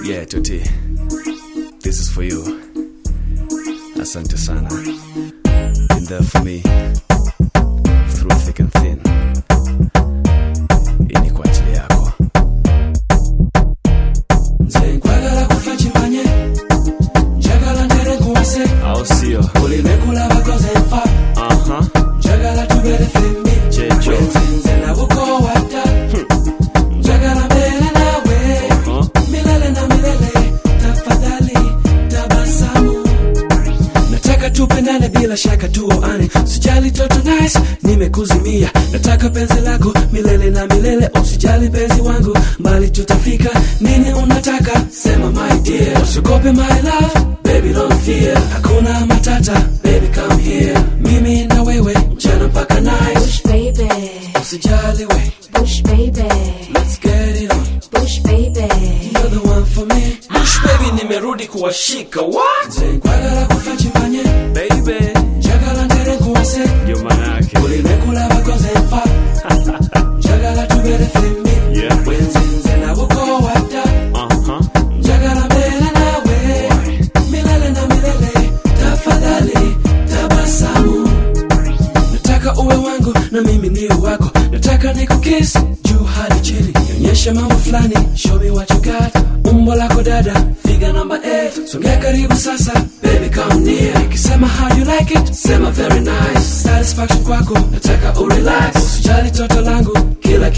Yeah, Toti. This is for you. Asante sana. Been there for me. Through thick and thin. Hii ni kwa ajili yako. nze nkwagala kufa kimanye njagala ntere nkuwase Au sio? kulimekula bakoze nfa Aha. njagala tubere fembi Checho. wenzinze nabukowadda njagala mbere nawe Huh? milele na milele tafadhali tabasamu nataka tupendane bila shaka tuoane sijali toto nice nimekuzimia nataka penzi lako milele na milele usijali penzi wangu mbali tutafika nini unataka sema my dear usikope my love baby don't fear hakuna matata baby come here mimi na wewe mchana mpaka night Bush baby, usijali we Bush baby, let's get it on Bush baby. You're the one for me Bush baby nimerudi kuwashika what Nze nkwagala kufa kimanye Baby. njagala ntere nkuwase Ndio maana yake. kulimekula bakoze nfa njagala tubere fembi Yeah. wenzinze nabukowadda Aha. njagala mbere nawe milele na milele tafadhali tabasamu nataka uwe wangu na mimi niwe wako nataka nikukis juu hadi chini nionyeshe mambo fulani show me what you got umbo lako dada figa namba 8 songea karibu sasa baby come near nikisema how you like it sema very nice satisfaction kwako nataka urelax usijali toto langu kila